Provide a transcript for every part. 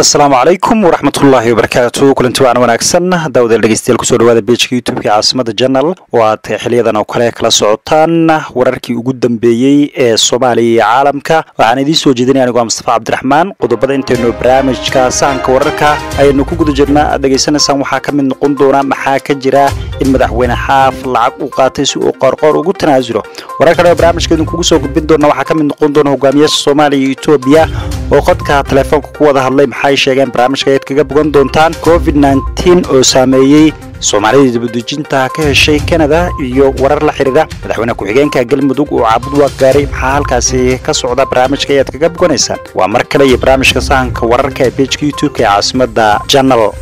asalaamu calaykum waraxmatullaahi wabarakaatu kulanti waan wanaagsan daawadael dhegeystayaal kusoo dhawaada bejka youtubeka caasimada janal oo aad xiliyadan oo kale kala socotaan wararkii ugu dambeeyey ee soomaaliya iyo caalamka waxaan idiin soo jeedinaya anigoo mustafa cabdiraxmaan qodobada intaynu barnaamijka sahanka wararka ayaynu ku guda jirnaa aad dhegaysanaysaan waxaa ka mid noqon doona maxaa ka jira in madaxweyne xaaf lacag uu qaatay si uu qoorqoor ugu tanaasulo warar kale oo barnaamijka idinkugu soo gudbin doona waxaa ka mid noqon doona hogaamiyaasha soomaaliya iyo etoobiya oo qodka telefoonka ku wada hadlay maxay sheegeen barnaamijka ayaad kaga bogan doontaan covid nteen oo saameeyey soomaalida dibadejinta ka heshay kanada iyo warar la xidhiira madaxweyne ku-xigeenka galmudug oo caabud waa gaaray maxaa halkaasi ka socda barnaamijka ayaad kaga boganaysaan waa mar kale iyo barnaamijka sahanka wararka ee bejka youtubeka ee caasimada janal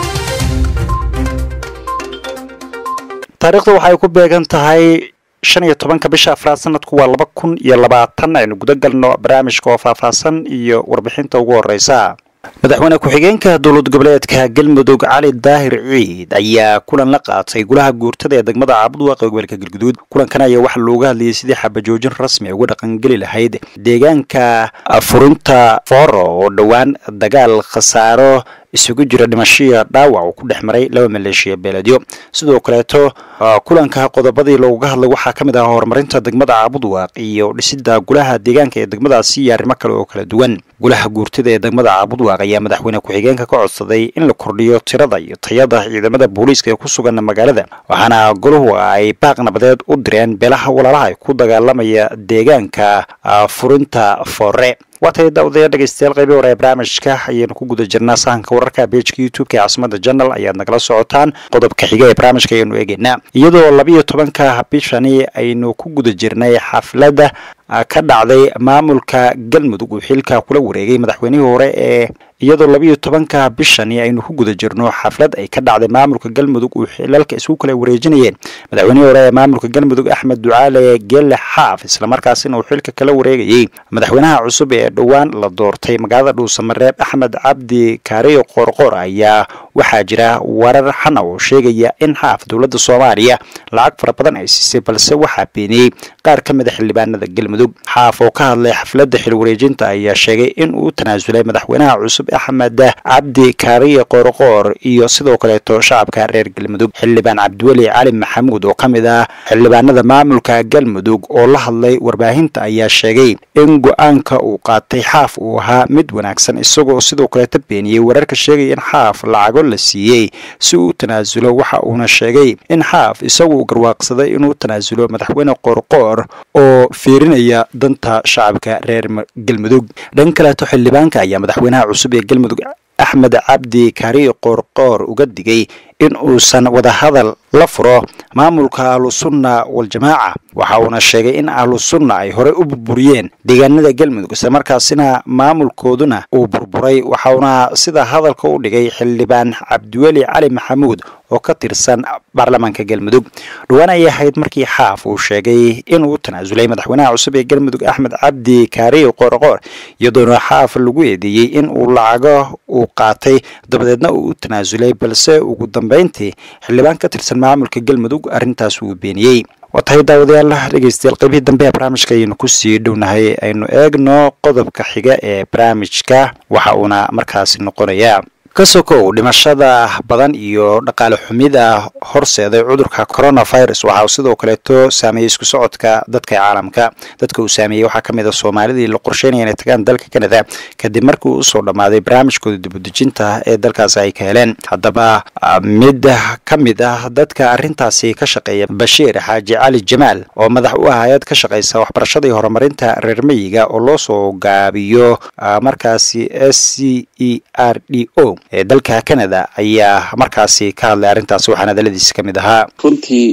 taariikhdu waxay ku beegan tahay shan iyo tobanka bisha afraad sanadku waa laba kun iyo labaatan aynu guda galno barnaamijka oo faahfaahsan iyo warbixinta ugu horeysa madaxweyne ku-xigeenka dowlad goboleedka galmudug cali daahir ciid ayaa kulan la qaatay golaha guurtada ee degmada caabudwaaq ee gobolka galguduud kulankan ayaa waxaa looga hadlayay sidii xabajoojin rasmi uga dhaqangeli lahayd deegaanka furinta fooro oo dhowaan dagaal khasaaro isugu jira dhimashiya dhaawac uu ku dhex maray laba maleeshiya beeledyo sidoo kaleeto kulanka qodobadii looga hadlay waxaa ka mid ah horumarinta degmada caabudwaaq iyo dhisida golaha deegaanka ee degmadaasi iyo arrimo kale oo kala duwan golaha guurtada ee degmada caabudwaaq ayaa madaxweyne ku-xigeenka ka codsaday in la kordhiyo tirada iyo tayada ciidamada booliiska ee ku sugan magaalada waxaana goluhu ay baaq nabadeed u direen beelaha walaalaha ay ku dagaalamaya deegaanka furinta foore waa tay daawadayaa dhegeystayaal qaybi hore ee barnaamijka ayaynu ku guda jirnaa sahanka wararka bejka youtubeka ee caasimada janal ayaad nagala socotaan qodobka xiga ee barnaamijka ayaynu eegeynaa iyadoo labiiyo tobanka bishani aynu ku guda jirnay xafladda ka dhacday maamulka galmudug uu xilka kula wareegay madaxweynihii hore ee iyadoo labiiyo tobanka bishani aynu ku guda jirno xaflad ay ka dhacday maamulka galmudug uu xilalka isku kala wareejinayeen madaxweynihii hore ee maamulka galmudug axmed ducaale geelle xaaf islamarkaasina uu xilka kala wareegayey madaxweynaha cusub ee dhowaan la doortay magaalada dhuusamareeb axmed cabdi kaariyo qoorqoor ayaa waxaa jira warar xana oo sheegaya in xaaf dowladda soomaaliya lacag fara badan ay siisay balse waxaa beeniyey qaar ka mid a xildhibaanada galmudug xaaf oo ka hadlay xafladda xilwareejinta ayaa sheegay in uu tanaasulay madaxweynaha cusub axmed cabdi kaariye qoorqoor iyo sidoo kaleeto shacabka reer galmudug xildhibaan cabdiweli cali maxamuud oo ka mid ah xildhibaanada maamulka galmudug oo la hadlay warbaahinta ayaa sheegay in go-aanka uu qaatay xaaf uu ahaa mid wanaagsan isagoo sidoo kaleeto beeniyey wararka sheegaya in xaaf lacago la siiyey si uu tanaasulo waxa uuna sheegay in xaaf isagu garwaaqsaday inuu tanaasulo madaxweyne qoorqoor oo fiirinaya danta shacabka reer galmudug dhan kaleeto xildhibaanka ayaa madaxweynaha cusub ee galmudug axmed cabdi kaariyo qoorqoor uga digay in uusan wadahadal la furo maamulka ahlusunna waljamaaca waxa uuna sheegay in ahlusunna ay horey u burburiyeen deegaanada galmudug islamarkaasina maamulkooduna uu burburay waxauna sida hadalka u dhigay xildhibaan cabdiweli cali maxamuud oo ka tirsan baarlamaanka galmudug dhowaan ayay ahayd markii xaaf uu sheegay inuu tanaasulay madaxweynaha cusub ee galmudug axmed cabdi kaariyo qoorqoor iyadoona xaaf lagu eedeeyey in uu lacago uu qaatay dabadeedna uu u tanaasulay balse ugu dambeyntii xildhibaan ka tirsan maamulka galmudug arrintaas wuu beeniyey waa tahay daawadayaal dhegeystayaal qaybihii dambe ee barnaamijka ayaynu kusii dhownahay aynu eegno qodobka xiga ee barnaamijka waxa uuna markaasi noqonayaa ka sokow dhimashada badan iyo dhaqaale xumida horseeday cudurka coronavirus waxaa sidoo kaleeto saameeyey isku socodka dadka caalamka dadka uu saameeyey waxaa kamid a soomaalidii la qorsheynaya inay tagaan dalka canada kadib markii uu usoo dhammaaday barnaamijkooda dibudejinta ee dalkaasi ay ka heleen haddaba mid ka mid ah dadka arrintaasi ka shaqeeya bashiir xaaji cali jamaal oo madax u ah hay-ad ka shaqeysa waxbarashada iyo horumarinta reer meyiga oo loo soo gaabiyo markaasi s c e r d o ee dalka canada ayaa markaasi ka hadlay arrintaasi waxaan hadaladiisi ka mid ahaa runtii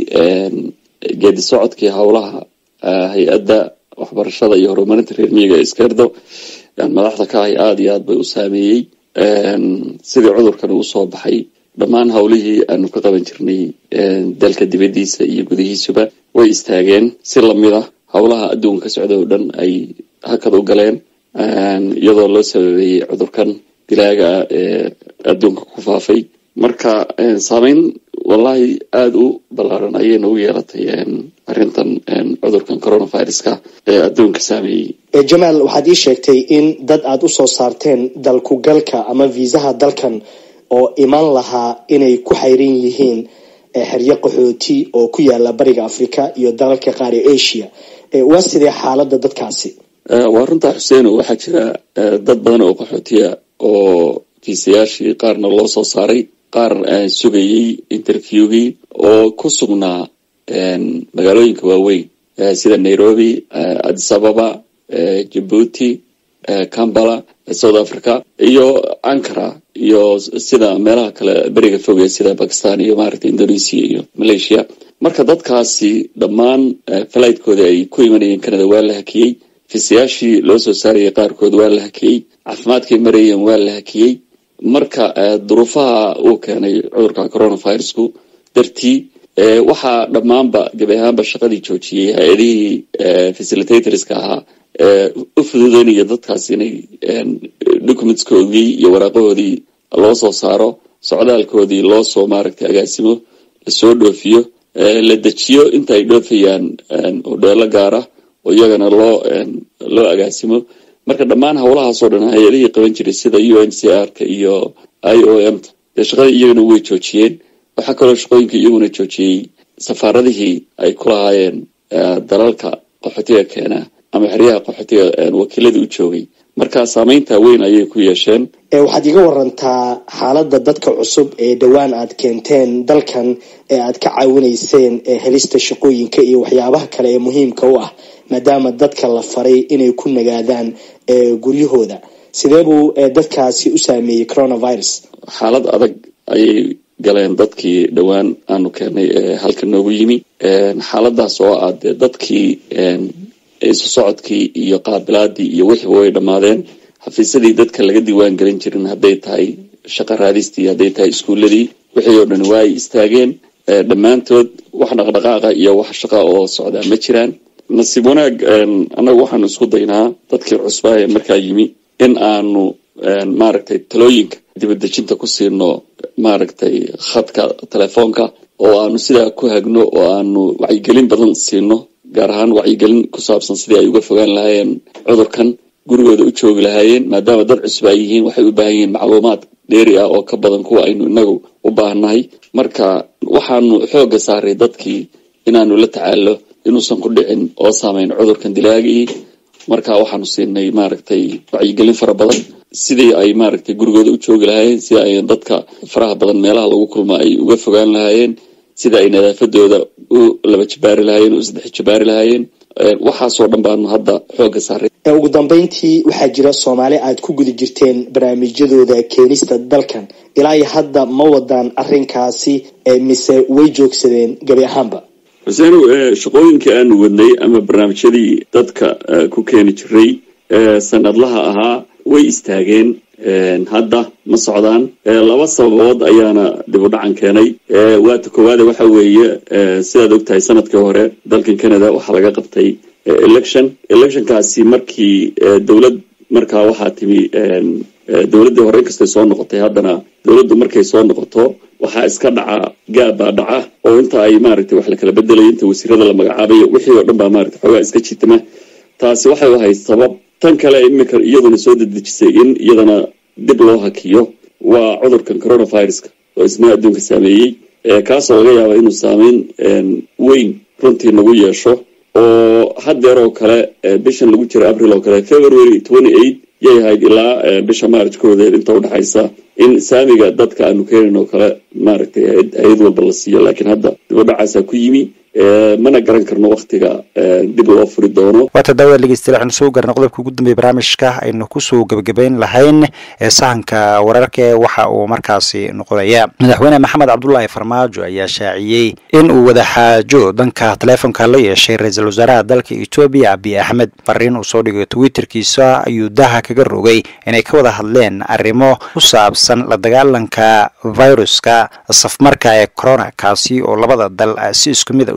geedi socodkii howlaha hay-adda waxbarashada iyo horumarinta reer miyiga ee iskerdo madaxda ka ahay aada iyo aad bay u saameeyey sidii cudurkan uu soo baxay dhammaan howlihii aanu ka qaban jirnay dalka dibaddiisa iyo gudihiisuba way istaageen si lamid ah howlaha adduunka ka socda oo dhan ay hakad u galeen iyadoo loo sababeeyey cudurkan dilaaga ah ee adduunka ku faafay marka saameyn wallahi aada u ballaaran ayay nagu yeelatay arrintan cudurkan coronaviruska ee adduunka saameeyey jamaal waxaad ii sheegtay in dad aada usoo saarteen dalkugalka ama viisaha dalkan oo iman lahaa inay ku xayran yihiin xeryo qaxooti oo ku yaala bariga africa iyo dalalka qaar ee asia waa sidee xaalada dadkaasi waa runtaa xuseeno waxaa jira dad badan oo qaxootiya oo fiisayaashii qaarna loo soo saaray qaar sugayey interviewgii oo ku sugnaa magaalooyinka waaweyn sida nairobi addis ababa jabuuti cambala south africa iyo ankara iyo sida meelaha kale beriga fogee sida bakistan iyo maaragtay indonesia iyo malaysia marka dadkaasi dhammaan falaytkooda ay ku imanayeen canada waa la hakiyey fiisayaashii loo soo saarayay qaarkood waa la hakiyey caafimaadkay marayeen waa la hakiyey marka duruufaha uu keenay cudurka coronavirusku dartii waxaa dhammaanba gabi ahaanba shaqadii joojiyey hay-adihii facilitatorska ahaa u fududeynaya dadkaas inay documentskoodii iyo waraaqahoodii loo soo saaro socdaalkoodii loo soo maaragtay agaasimo lasoo dhoofiyo la dejiyo inta ay dhoofayaan hodheelo gaara oo iyagana loo loo agaasimo marka dhammaan howlahaasoo dhan hay-adihii qaban jiray sida u n c r ka iyo i o m ta dee shaqadii iyagana way joojiyeen waxaa kaloo shaqooyinka iyaguna joojiyey safaaradihii ay ku lahaayeen dalalka qaxootiga keena ama xeryaha qaxootiga wakiiladii u joogay marka saameynta weyn ayay ku yeesheen waxaad iga warantaa xaalada dadka cusub ee dhowaan aad keenteen dalkan ee aad ka caawinayseen helista shaqooyinka iyo waxyaabaha kale ee muhiimka u ah maadaama dadka la faray inay ku nagaadaan guryahooda sidee buu dadkaasi u saameeyey coronavirus xaalad adag ayay galeen dadkii dhowaan aanu keenay ee halka noogu yimi xaaladaas oo ah dee dadkii isu socodkii iyo qaabilaadii iyo wixiiba way dhammaadeen xafiisyadii dadka laga diiwaan gelin jirin hadday tahay shaqa raadistii hadday tahay iskuuladii wixii oo dhan waa ay istaageen dhammaantood wax dhaqdhaqaaqa iyo wax shaqa oo socdaa ma jiraan nasiib wanaag annagu waxaanu isku daynaa dadkii cusbaa ee markaa yimi in aanu maaragtay talooyinka dibadejinta ku siino maaragtay khadka telefoonka oo aanu sidaa ku hagno oo aanu wacyigelin badan siino gaar ahaan wacyigelin ku saabsan sidii ay uga fogaan lahaayeen cudurkan gurigooda u joogi lahaayeen maadaama dad cusub ay yihiin waxay u baahan yihiin macluumaad dheeri ah oo ka badan kuwa aynu inagu u baahannahay marka waxaanu xoogga saaray dadkii inaanu la tacaalo inuusan ku dhicin oo saameyn cudurkan dilaagii marka waxaanu siinay maaragtay wacyigelin fara badan sidii ay maaragtay gurigooda u joogi lahaayeen sida ay dadka faraha badan meelaha lagu kulmo ay uga fogaan lahaayeen sida ay nadaafadooda u laba jabaari lahaayeen u saddex jabaari lahaayeen waxaasoo dhan baanu hadda xoogga saaray ugu dambeyntii waxaa jira soomaali aad ku guda jirteen barnaamijyadooda keenista dalkan ilaa iyo hadda ma wadaan arrinkaasi mise way joogsadeen gabi ahaanba xuseenow shaqooyinkii aanu wadnay ama barnaamijyadii dadka ku keeni jiray sanadlaha ahaa way istaageen hadda ma socdaan laba sababood ayaana dib u dhacan keenay waata koowaade waxa weeye sidaad ogtahay sanadkii hore dalkan canada waxaa laga qabtay election electionkaasi markii dowlad markaa waxaa timi dowladdii hore inkastay soo noqotay haddana dowladdu markay soo noqoto waxaa iska dhaca gaab baa dhaca oo inta ay maaragtay wax la kala bedelayo inta wasiirada la magacaabayo wixii oo dhan baa maaragtay xoogaa iska jitama taasi waxay ahayd sabab tan kale imika iyaduna soo dedejisay in iyadana dib loo hakiyo waa cudurkan coronaviruska oo isna adduunka saameeyey kaasoo laga yaaba inuu saameyn weyn runtii nagu yeesho oo haddeer oo kale bishan lagu jiro abril oo kale february twenty eight yay ahayd ilaa bisha march koodeed inta udhexaysa in saamiga dadka aanu keenin oo kale maaragtay hay-ad walba la siiyo laakiin hadda dib u dhacaasaa ku yimi mana garan karno waktiga dib loo furi doono waata daawad dhegeystayaal waxaanu soo gaarnay qodobka ugu dambeeya barnaamijka aynu kusoo gebagabeyn lahayn sahanka wararka waxa uu markaasi noqonaya madaxweyne maxamed cabdulaahi farmaajo ayaa shaaciyey in uu wadaxaajo danka taleefonka la yeeshay ra-iisul wasaaraha dalka etoobiya abiy axmed fariin uu soo dhigay twitterkiisa ayuu daha kaga rogay inay ka wada hadleen arrimo ku saabsan la dagaalanka viruska safmarka ee corona kaasi oo labada dal si isku mid a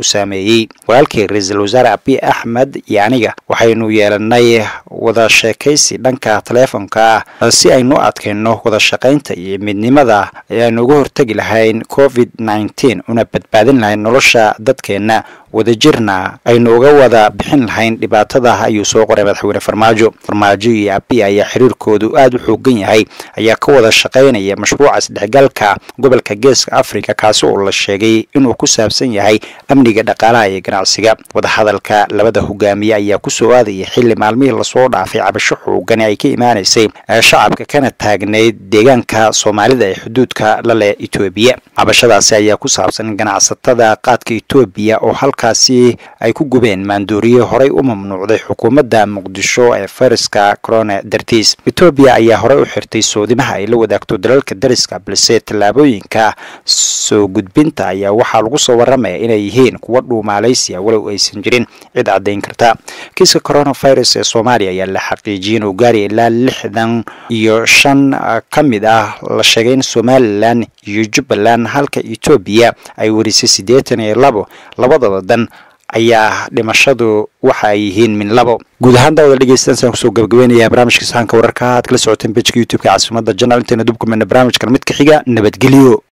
u saameeyey walaalkii ra-iisul wasaare abiy axmed iyo aniga waxaynu yeelanay wada sheekaysi dhanka taleefonka ah si aynu adkayno wada shaqaynta iyo midnimada ayaanu uga hortegi lahayn covid nneteen una badbaadin lahayn nolosha dadkeenna wadajirna aynu uga wada bixin lahayn dhibaatada ayuu soo qoray madaxweyne farmaajo farmaajo iyo abiy ayaa xiriirkoodu aada u xoogan yahay ayaa ka wada shaqaynaya mashruuca isdhexgalka gobolka geeska africa kaasi oo la sheegay inuu ku saabsan yahay amniga dhaqaalaha iyo ganacsiga wadahadalka labada hogaamiye ayaa kusoo aadaya xilli maalmihii lasoo dhaafay cabasho xoogani ay ka imaanaysay shacabka kana taagnayd deegaanka soomaalida ee xuduudka la leh etoobiya cabashadaasi ayaa ku saabsan ganacsatada qaadka etoobiya oo halkaasi ay ku gubeen maandooriye horay u mamnuucday xukuumadda muqdisho ee fayraska corona dartiis etoobiya ayaa horey u xirtay soodimaha ay la wadaagto dalalka dariska balse tallaabooyinka soo gudbinta ayaa waxaa lagu soo waramaya inay yihiin kuwa dhuumaalaysiya walow aysan jirin cid caddayn karta kiiska coronavirus ee soomaaliya ayaa la xaqiijiyay inuu gaaraya ilaa lixdan iyo shan ka mid ah la sheegay in somalilan iyo jubbaland halka etoobiya ay warisay siddeetan iyo labo labadaba dan ayaa dhimashadu waxa ay yihiin min labo guud ahaan daawada dhegeystadan saan kusoo gabagabeynaya barnaamijka sahanka wararka aad kala socoteen bejka youtube-ka caasimada janal intayna dubkumena barnaamijkan mid ka xiga nabadgelyo